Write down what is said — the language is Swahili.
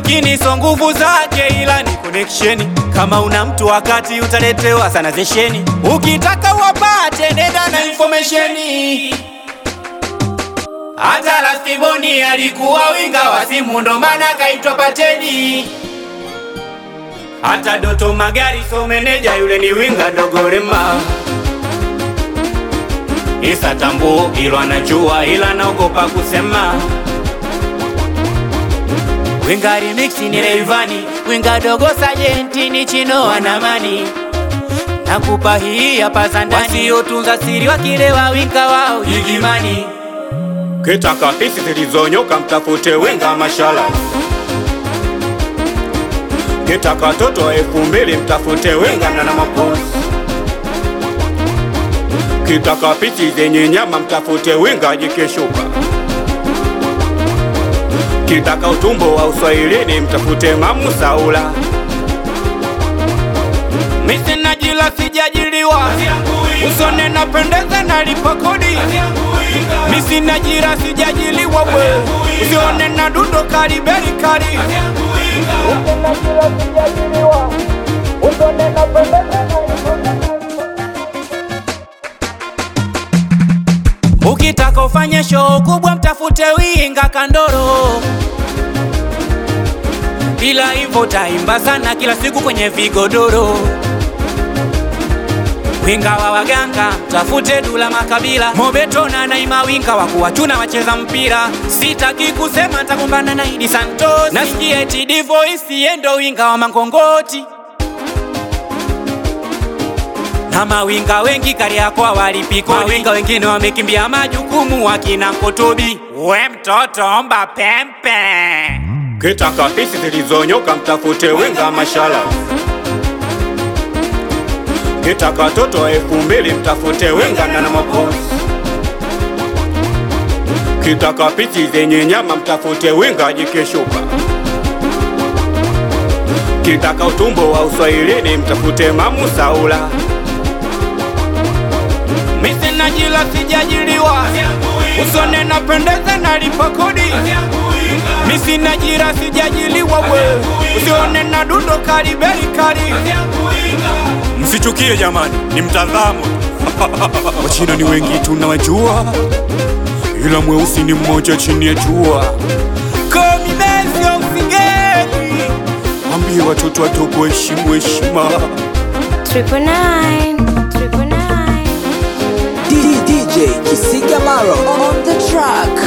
lakini so nguvu zake, ila ni connection. Kama una mtu wakati utaletewa sana zesheni, ukitaka wapate nenda na informationi. Hata Lastiboni alikuwa winga wa simu, ndo maana kaitwa Pateni. Hata Doto Magari so meneja yule ni winga dogorema. Isa tambu ilo anajua, ila naogopa kusema. Winga remix ni Rayvanny, winga dogo sajenti ni Chino Anamani. Nakupa hii hapa za ndani, wasiotunza siri wakilewa winga wao Gigimani. Kitaka pisi zilizonyoka mtafute winga mashala. Kitaka toto elfu mbili mtafute winga na na maposi. Kitaka pisi zenye nyama mtafute winga jikeshuka. Kitaka utumbo wa uswahilini mtafute mamu Saula. Misi najila sijajiliwa, usone napendeza nalipa kodi. Misi najira sijajiliwa we, usione na dundo kariberi kari. Ukitaka ufanye show kubwa mtafute winga Kandoro, bila hivyo taimba sana kila siku kwenye vigodoro. Winga wa waganga tafute Dula Makabila, Mobeto na Naima, winga wa kuwachuna wacheza mpira. Sitaki kusema nitakumbana na Idi Santos, nasikia eti Divoice yendo winga wa Mangongoti na mawinga wengi Kariakoo walipiko, mawinga wengine wamekimbia majukumu, wakina Nkotobi. We mtoto omba pempe, kitaka pisi zilizonyoka mtafute winga mashala. Kitaka toto elfu mbili mtafute winga na na maposi. Kitaka pisi zenye nyama mtafute winga jikeshuka. Kitaka utumbo wa uswahilini mtafute mamu Saula. Misi najila sijajiliwa, usone napendeza nalipa kodi. Misi najira sijajiliwa we, usione na dundo kariberi kari. Msichukie jamani, ni mtazamo tu. Wachina ni wengi tunawajua, ila mweusi ni mmoja chini ya jua. Komimesio msigeni, ambie watoto wadogo heshimu heshima. Triple nine, triple nine. DJ Kisiga Maro on the track.